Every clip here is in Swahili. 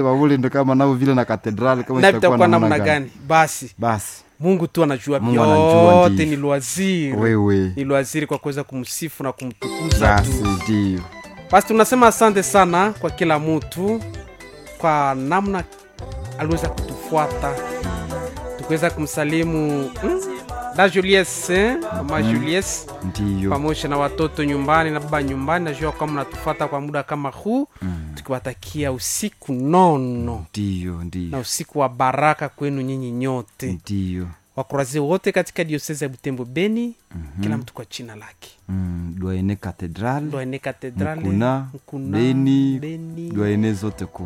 wawuli ndo kama nao vile na katedrali kama na vitakuwa namna gani basi basi mungu tu anajua Mungu anajua, vyote ndiyo. ni lwaziri wewe ni lwaziri kwa kuweza kumsifu na kumtukuza basi tu ndio basi tunasema asante sana kwa kila mtu kwa namna aliweza kutufuata tukiweza kumsalimu mm, da julies eh, mama julies ndio pamoja na watoto nyumbani na baba nyumbani najua kwamba mnatufuata kwa muda kama huu tukiwatakia usiku nono ndio na ndio usiku wa baraka kwenu nyinyi nyote ndio wakurazi wote katika diosezi ya butembo beni kila mtu kwa china lake Mm, dwaene katedrali dwaene katedrale Mkuna, Mkuna, Beni, Beni, dwaene zote ku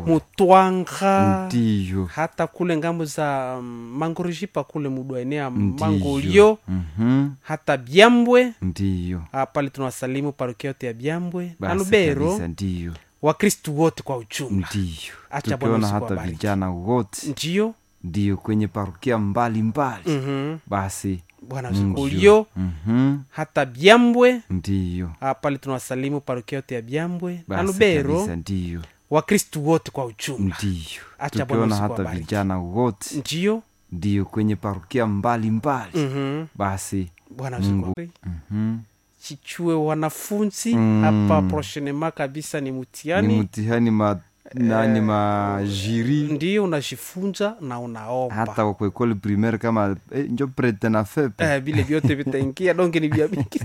mutwanga ndio hata kule ngambo za mm, mangorijipa kule mudwaene ya Ndiyo. mangolio Mhm, hata byambwe ndio Ah, pale tunawasalimu parokia yote ya byambwe na basi lubero kabisa, ndio wakristu wote kwa ujumla ndio Acha Bwana tukiona usiku hata awabariki. vijana wote ndiyo ndio kwenye parukia mbalimbali Mhm. basi bwana Mungu zikulio Mhm, hata byambwe ndio Ah, pale tunawasalimu parokia yote ya byambwe na basi lubero kabisa, ndio wakristu wote kwa ujumla ndio Acha Bwana tukiona usiku hata awabariki. vijana wote ndiyo ndio kwenye parukia mbalimbali Mhm. basi bwana Mungu. usiku mhm, chichue wanafunzi Mm. hapa prochainema kabisa ni ni mutiani mtihani ma nani majiri ndio unajifunza na unaomba hata kwa kwa ekole primaire kama eh, njo prete na fepe Eh, vile vyote vitaingia donge ni vya mingi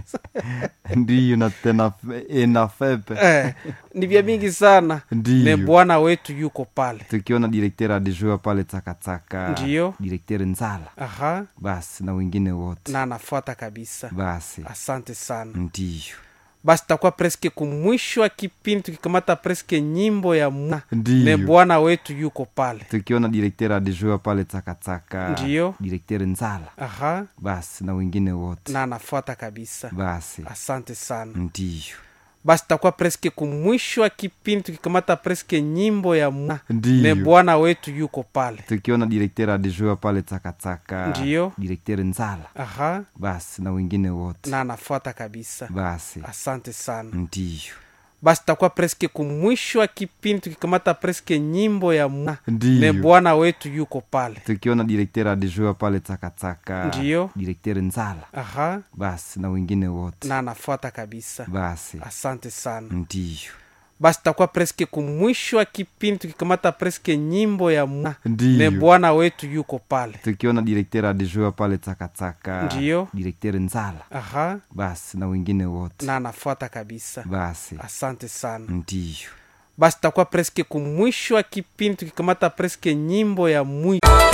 ndiyo na tena fe- eh, na fepe eh, ni vya mingi sana ne ndiyo bwana wetu yuko pale tukiona direkter adejua pale takataka Ndiyo. direkter nzala aha basi na wengine wote na anafuata kabisa basi asante sana ndiyo basi takuwa preske kumwisho wa kipindi tukikamata preske nyimbo ya mu ne ndiyo bwana wetu yuko pale tukiona direkter adejua pale takataka Ndiyo. direkter nzala aha basi na wengine wote na anafuata kabisa basi asante sana ndiyo basi takuwa preske kumwisho wa kipindi tukikamata preske nyimbo ya mu ne ndiyo bwana wetu yuko pale tukiona direkter adejua pale takataka Ndiyo. direkter nzala aha basi na wengine wote na anafuata kabisa basi asante sana ndiyo basi takuwa preske kumwisho wa kipindi tukikamata preske nyimbo ya mu ne ndiyo bwana wetu yuko pale tukiona direkter adejua pale takataka Ndiyo. direkter nzala aha basi na wengine wote na anafuata kabisa basi asante sana ndiyo basi takuwa preske kumwisho wa kipindi tukikamata preske nyimbo ya mu ne ndiyo bwana wetu yuko pale tukiona direkter adejua pale takataka Ndiyo. direkter nzala aha basi na wengine wote na anafuata kabisa basi asante sana ndiyo basi takuwa preske kumwisho wa kipindi tukikamata preske nyimbo ya mwi